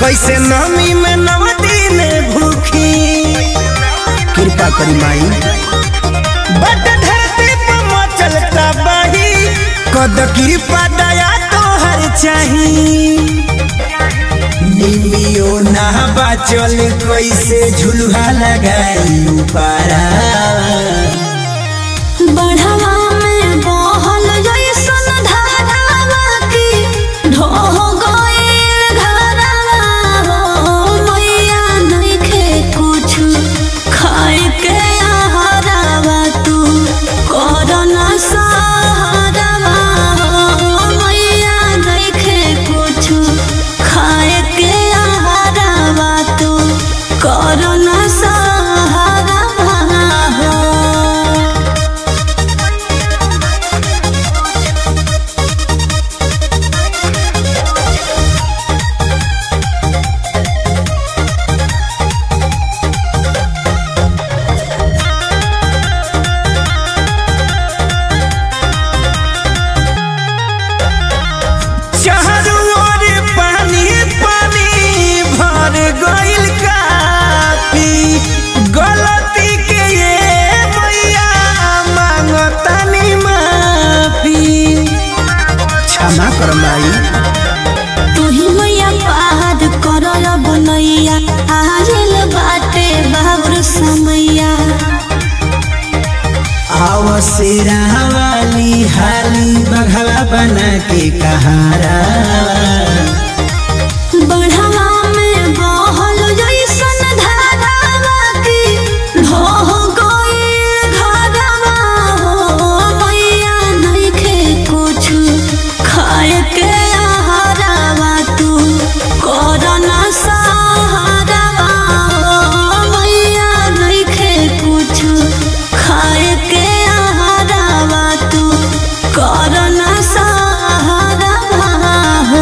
कैसे नमी में नव दिन भूखी कृपा करी माई बट धरती पर मचल तबाही कद कृपा दया तोहर चाही निमियो ना बाचल कैसे झुलुहा लगाई पारा बढ़वा में बहल जैसन धारावा की ढह गइल घरवा हो मैया नइखे कुछु खाए के आहारवा तू करना सहारवा हो मैया नइखे कुछु खाए के आहारवा तू करना सहारवा हो चारों ओर पानी पानी भर गइल काफी गलती के ये मैया मांगतानी माफी क्षमा कर माई तुही मैया पार करल बनैया आजिल बाटे बाबुर समैया आव शेरा वाली हाली बघवा बना के कहारा बढ़वा में बहल जैसन धारावा की ढह गइल घरवा हो मैया नइखे कुछु खाए के आहारवा तू करना सहारवा हो मैया नइखे कुछु खाए के आहारवा तू करना सहारवा हो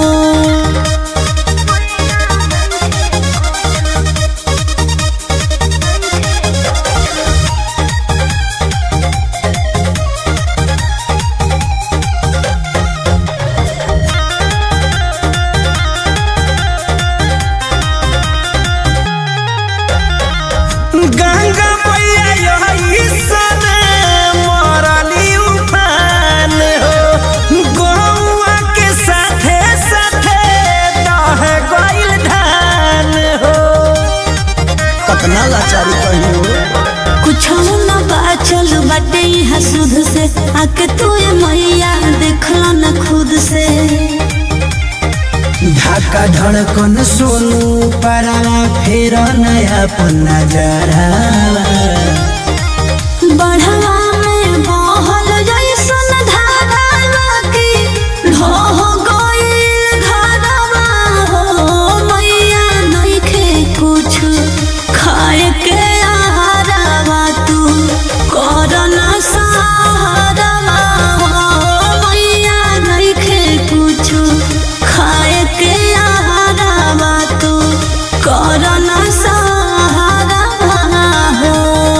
गंगा मैया यही सने मरली उफान हो गौआ के साथे साथे दह गइल धान हो कतना लाचारी कही हो कुछ न बाचल बाटे यहाँ सुध से आके तू ये मैया देखला न खुद से ढाका धड़कन सोनू परावा फेर नया पन्ना जरा बढ़वा में बहल जैसन धारावा की ढह गइल घरवा हो मैया नइखे कुछु खाए के आहारवा तू करना सहारवा हो मैया नइखे कुछु खाए के आहारवा तू करना सहारवा हो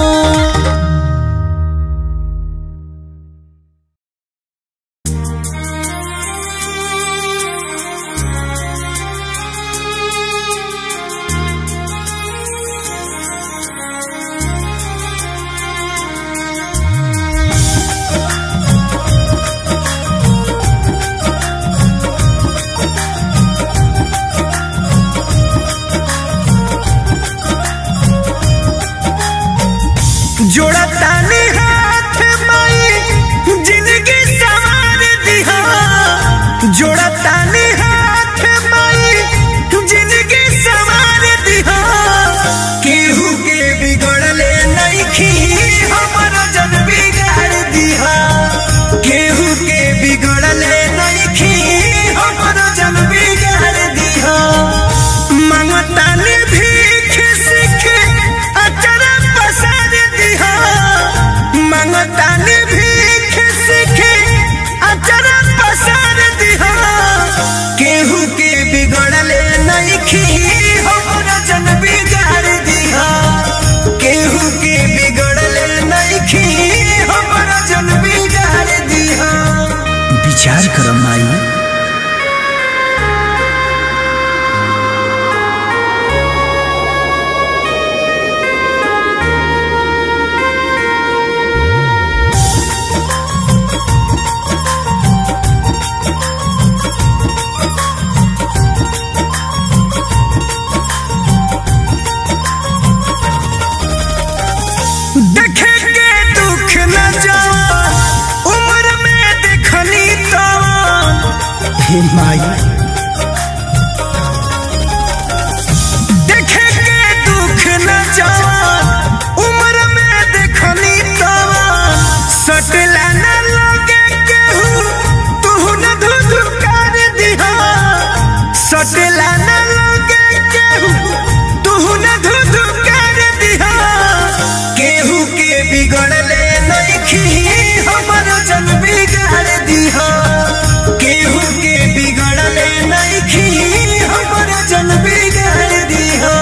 जोड़ा तानी हाथ माई जिंदगी संवार दिहा जोड़ा तानी हाथ माई जिंदगी संवार दिहा केहू के बिगड़ले नइखी हमर जन बिगाड़ दिहा केहू के बिगड़ले नइखी हमर जन बिगाड़ दिहा मांगतानी भीख सीख अचरा पसार दिहा मांगतानी भीख सीख अचरा पसार दिहा केहू के बिगड़ले नइखी हमरा जन बिगाड़ दिहा केहू के बिगड़ले नइखी हमरा जन बिगाड़ दिहा विचार कर माई हे माई देखे के दुख न जवान उम्र में देखनी तवान सटला न लगे केहू तू न धुधुकार दिहा सटला न लगे केहू तू न धुधुकार दिहा केहू के बिगड़ले नइखी हमर जन बिगाड़ दिहा केहू के बिगड़ले नइखी हमर जन बिगाड़ दिहा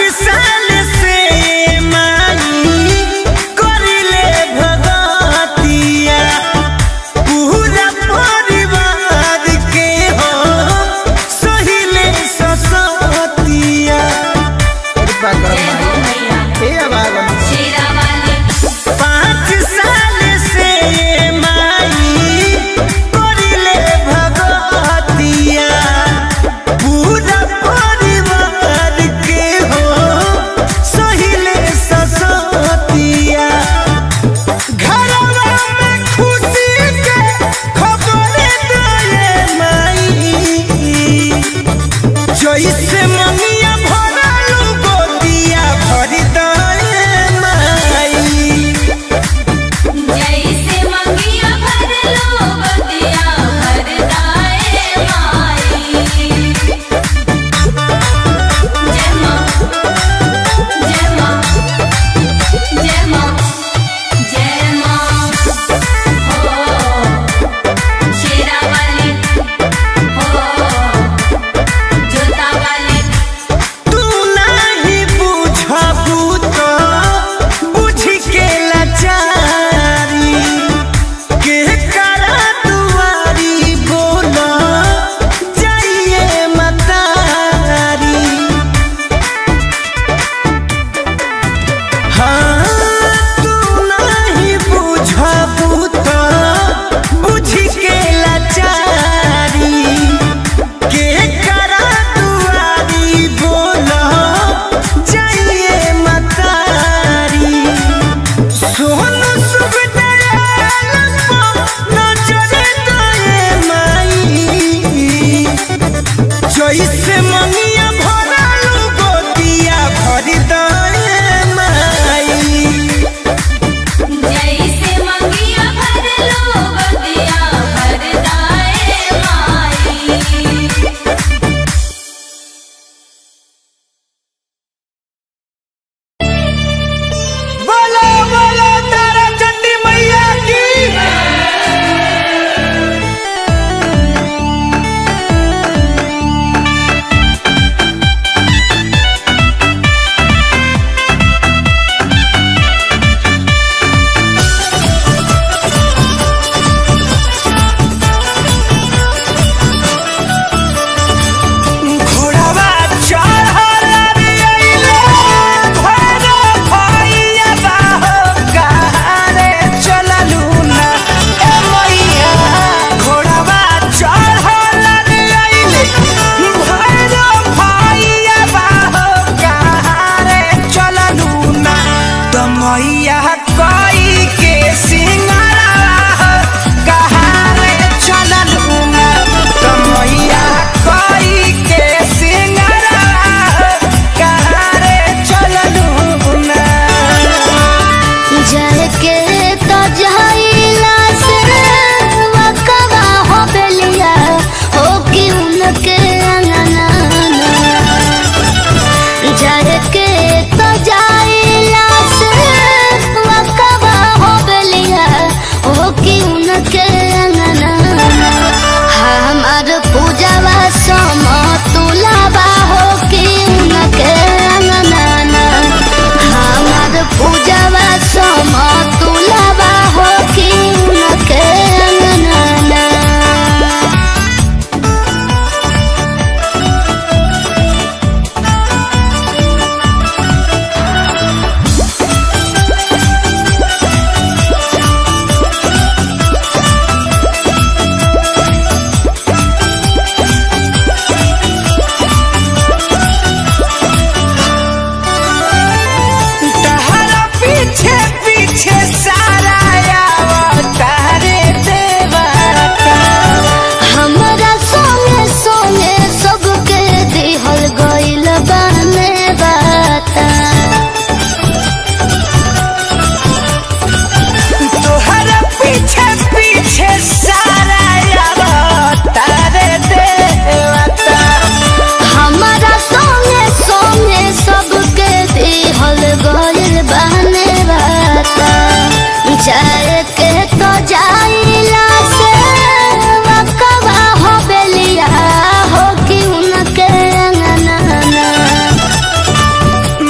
साल से माई करिले भगतिया पूरा परिवार के हो सहिले ससतिया कृपा कर माई ए बाबा पाँच साल से माई करिले भगतिया पूरा परिवार के हो सहिले ससतिया घरवा में खुशी के खबर दे माई जैसे ममिया भरलू गोदिया भर दे माई जैसे मंगिया भर लो बतिया भर दाए माई जय माँ जय माँ जय माँ जय माँ हो शेरा वाली हो जोता वाली तू नहीं बुझबू तो बुझ के लाचारी के करा दुआरी बोला जाइए मतारी हाँ तू नहीं बुझबू तो बुझ के लाचारी के करा दुआरी बोला जाइए मतारी सोन सुख दयाल नजर दए माई जैसे मनिया भरलू गोदिया भर दए माई जैसे मंगिया भर लो बतिया भर दाए माई बोलो बोलो तारा चंडी मैया की घोड़ावा चढ़ल रे अइले घोड़ा भइया बाहो कहारे चललू ना ए मैया घोड़ावा चढ़ल रे अइले घोड़ा भइया बाहो कहारे चललू ना त मैया कई के सिंगारा कहारे चललू ना त मैया कई के सिंगारा कहारे चललू ना जय के तो जाइला से वकवा हो बेलिया हो कि उनके अंगना जय के तो जाइला से वकवा हो बेलिया हो कि उनके अंगना हमार पूजावा सम तुलावा हो कि उनके अंगना हमार पूजावा सम तुलावा हो कि उनके अंगना तहरा पीछे पीछे सारा आवतारे देवता हमरा सोने सोने सबके दिहल गइल बने बाता तोहरा पीछे पीछे सारा आवतारे देवता हमरा सोने सोने सबके दिहल गइल बने बाता जाए के तो जाइला से वकवा हो बेलिया हो कि उनके अंगना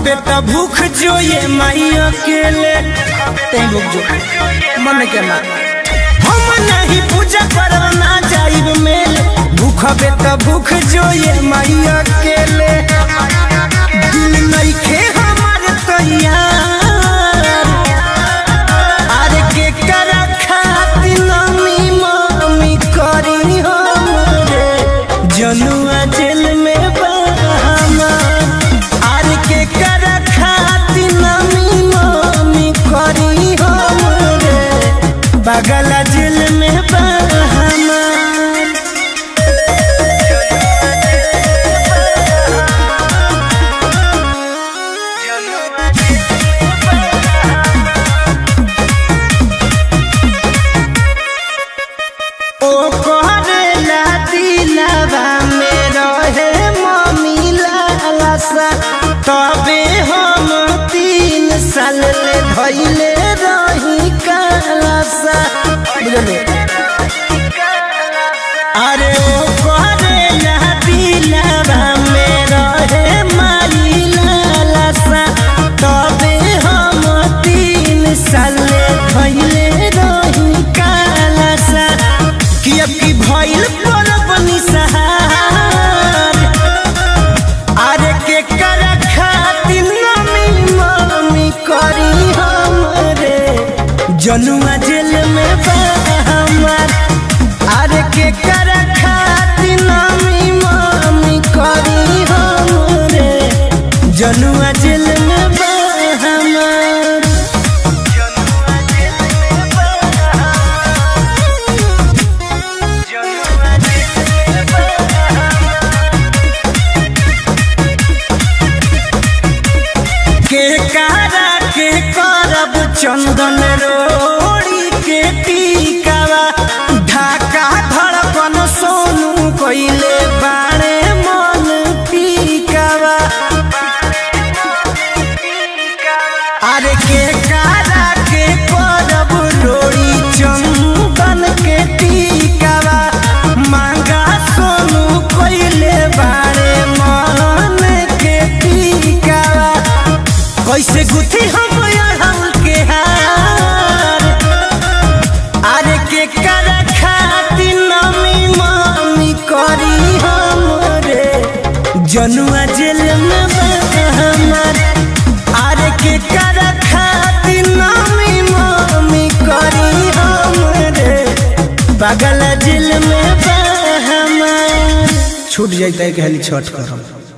भूखबे त भूख जो ये माई अकेले तैं भूख जो मन के ना हम नहीं पूजा करब ना जाइब मेले भूखबे त भूख जो ये माई अकेले दिल नइखे हमार तैयार अरे के कर खातिर नमी मम्मी करी हमरे जनुआ जेल में बहामा अरे के कर खातिर नमी मम्मी करी हमरे बगला जेल में बहामा ओ करेला दिलवा में रहे मम्मी लालसा तबे हम तीन साल ले धैले रही कालसा बुझले अरे ओ करेला दिलवा में रहे माई लालसा तबे हम तीन साल ले धैले रही कालसा कि अब की भइल परब निसहार अरे के कर खातिर नमी मम्मी करी हमरे जनुआ जेल में बा हमार अरे के कर खातिर नमी मम्मी करी हमरे जनुआ जेल में बा हमार के कारा के करब चंदन रोड़ी के टीकावा ढाका धड़कन सोनू कोइले बाणे मन पीकावा अरे के कारा के करब रोड़ी चंदन के टीकावा मांगा सोनू कोइले बाणे मन के टीकावा कैसे गुथी हम अड़हुल के हार अरे के कर खातिर नमी मम्मी करी हमरे जनुआ जेल में बा हमार अरे के कर खातिर नमी मम्मी करी हमरे पागल जेल में बा हमार छूट जाता है कि छठ करम